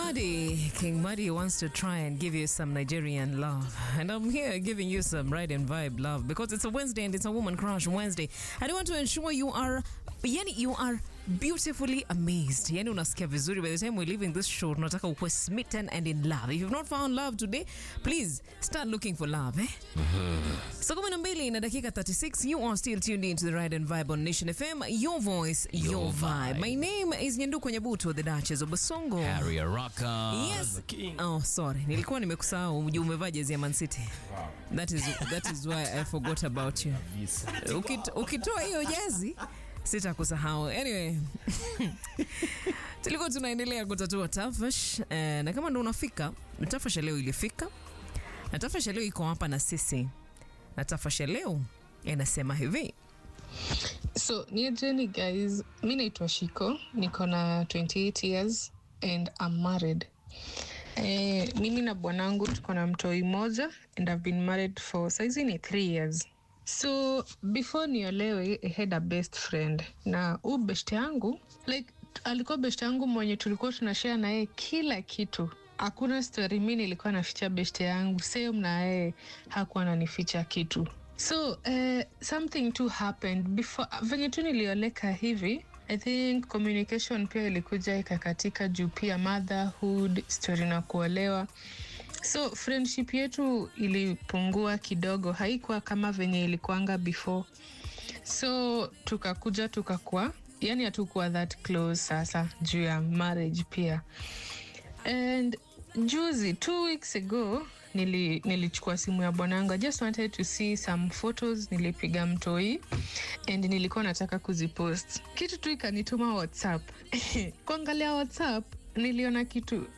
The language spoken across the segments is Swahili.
Muddy, King Muddy wants to try and give you some Nigerian love. And I'm here giving you some ride and vibe love because it's a Wednesday and it's a woman crush Wednesday. I want to ensure you are, yani you are beautifully amazed. Yani unasikia vizuri by the time we're leaving this show, tunataka ukwe smitten and in love. If you've not found love today, please start looking for love, eh? Saa kumi na mbili na dakika 36, you are still tuned into the Ride and Vibe on Nation FM. Your voice, your, Your vibe. vibe. My name is Nyanduko Nyabuto, the Duchess of Basongo. Harry Araka. Yes. The king. Oh, sorry. Nilikuwa nimekusahau juu umevaa jezi ya Man City. That is, that is why I forgot about you. Ukit, ukitoa hiyo jezi sitakusahau. Anyway, tulikuwa tunaendelea kutatua tafash eh, na kama ndo unafika, tafash ya leo ilifika na tafash ya leo iko hapa na sisi, na tafash ya leo inasema hivi So niajeni guys, mi naitwa Shiko, niko na 28 years and I'm married. Eh, mimi na bwanangu tuko na mtoi moja and I've been married for saizi ni 3 years. So before niolewe I had a best friend na huu best yangu like alikuwa best yangu mwenye tulikuwa tunashare na yeye kila kitu hakuna story mi nilikuwa naficha best yangu same na yeye hakuwa ananificha kitu so uh, something too happened before venye tu nilioleka hivi i think communication pia ilikuja ikakatika juu pia motherhood story na kuolewa so friendship yetu ilipungua kidogo haikuwa kama venye ilikuanga before so tukakuja tukakuwa yani hatukuwa that close sasa juu ya marriage pia and juzi two weeks ago nili, nilichukua simu ya bwanangu i just wanted to see some photos nilipiga mtoi and nilikuwa nataka kuzipost kitu tu ikanituma whatsapp kuangalia whatsapp niliona kitu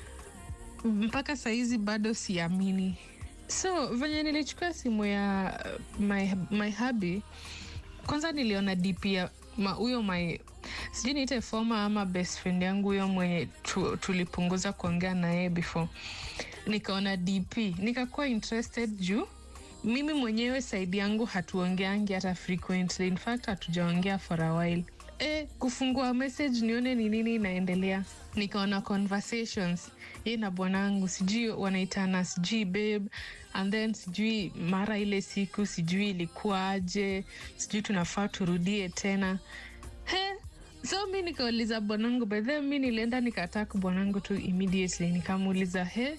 mpaka saizi bado siamini so venye nilichukua simu ya uh, my, my hubby kwanza niliona dp ya ma- huyo my sijui niite foma ama best friend yangu huyo mwenye tu, tulipunguza kuongea na yeye before nikaona dp nikakuwa interested juu mimi mwenyewe saidi yangu hatuongeangi hata frequently in fact hatujaongea for a while e, kufungua message nione ni nini inaendelea nikaona conversations ye na bwanangu sijui wanaitana sijui babe and then sijui mara ile siku sijui ilikuwa aje sijui tunafaa turudie tena he so mi nikauliza bwanangu by then mi nilienda nikataka bwanangu tu immediately nikamuuliza he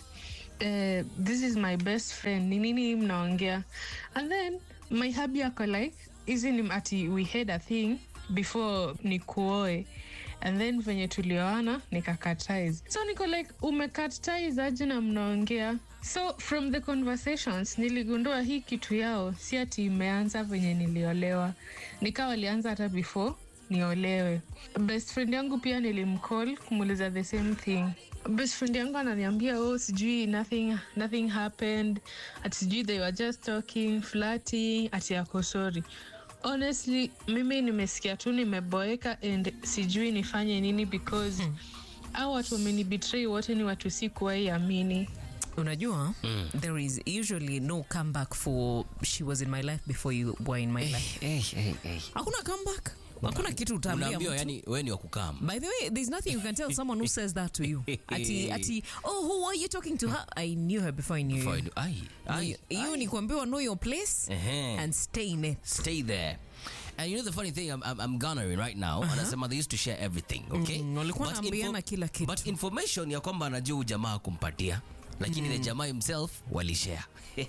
uh, this is my best friend ni nini hii mnaongea and then my hubby ako like hizi ni ati we had a thing before nikuoe and then venye tulioana nikakatize so niko like umekatize aje na mnaongea so from the conversations niligundua hii kitu yao si ati imeanza venye niliolewa nikawa walianza hata before niolewe best friend yangu pia nilimcall kumuuliza the same thing best friend yangu ananiambia oh sijui nothing, nothing happened ati sijui they were just talking flirting ati ako sorry honestly mimi nimesikia tu nimeboeka and sijui nifanye nini because hmm. au watu wamenibetray wote ni watu sikuwahi amini unajua mm. there is usually no comeback for she was in my life before you were in my life Eh, eh, eh. hakuna comeback hakuna kitu utaambia Unaambiwa mtu. yani wewe ni wa kukam. By the way, there's nothing you can tell someone who says that to you. Ati, ati, oh, who are you talking to her? I knew her before I knew Before I you. do- Ai, ai, You ai. ni kuambiwa know your place Ehe. and stay in it. Stay there. And you know the funny thing, I'm, I'm, I'm garnering right now. Anasema they used to share everything, okay? Mm, walikuwa But wanaambiana kila kitu. But information ya kwamba anajua huyu jamaa kumpatia lakini ile jamaa himself walishare.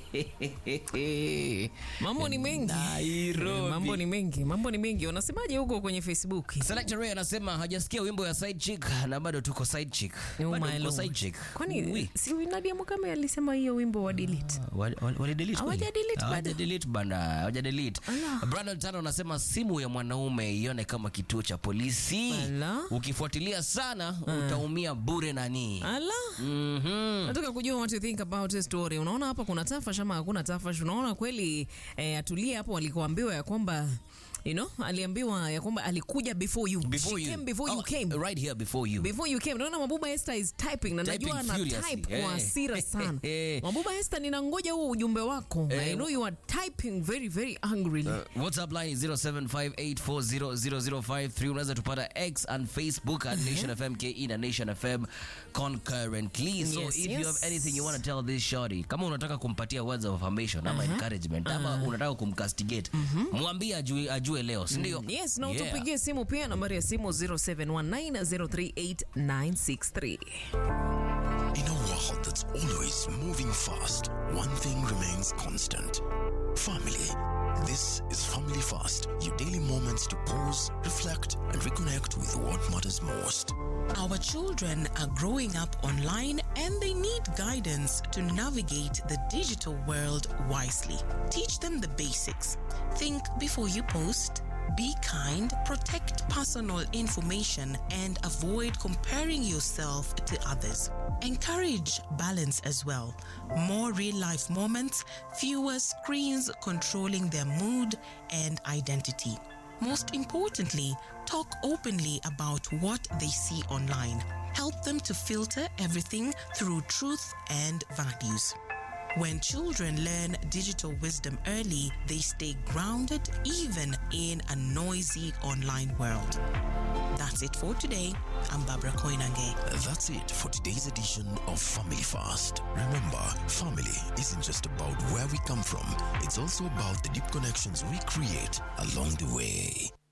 Mambo ni mengi. Nairobi. Mambo ni mengi. Mambo ni mengi. Unasemaje huko kwenye Facebook? Selector Ray anasema hajasikia wimbo ya side chick na bado tuko side chick. Oh Bado my tuko lord. side chick. Kwani Oui. si Nadia Mukami alisema hiyo wimbo wa delete? Wali- wali- walidelete kweli? Hawajadelete bado. Hawajadelete bana, hawajadelete. Ala. Brandon Tano anasema simu ya mwanaume ione kama kituo cha polisi. Ala. Ukifuatilia sana utaumia bure nani. Ala. Mhm. nataka kujua what you think about this story unaona hapa kuna tafash ama hakuna tafash unaona kweli eh, atulie hapo walikuambiwa ya kwamba you know aliambiwa ya kwamba alikuja before you Before She you. came before Oh, you came Right here before you. before you came naona mabuba esther is typing na Typing najua ana furiously. type kwa Eh. hasira sana Eh. mabuba esther ninangoja huo ujumbe wako Eh. i know you are typing very very angrily Uh, WhatsApp line is 0758400053. Unaweza tupata X and Facebook at Nation FM KE na Nation FM concurrently. So Yes, if you yes. have anything you want to tell this shorty, kama unataka kumpatia words of affirmation ama encouragement ama unataka kumcastigate, mwambie ajue, ajue leo, si ndio? yes na Yeah. utupigie simu pia nambari ya simu 0719038963 In a world that's always moving fast, one thing remains constant family. This is Family Fast, your daily moments to pause, reflect, and reconnect with what matters most. Our children are growing up online and they need guidance to navigate the digital world wisely. Teach them the basics. Think before you post. Be kind, protect personal information, and avoid comparing yourself to others. Encourage balance as well. More real life moments, fewer screens controlling their mood and identity. Most importantly, talk openly about what they see online. Help them to filter everything through truth and values. When children learn digital wisdom early, they stay grounded even in a noisy online world. That's it for today. I'm Barbara Koinange. That's it for today's edition of Family Fast. Remember, family isn't just about where we come from, it's also about the deep connections we create along the way.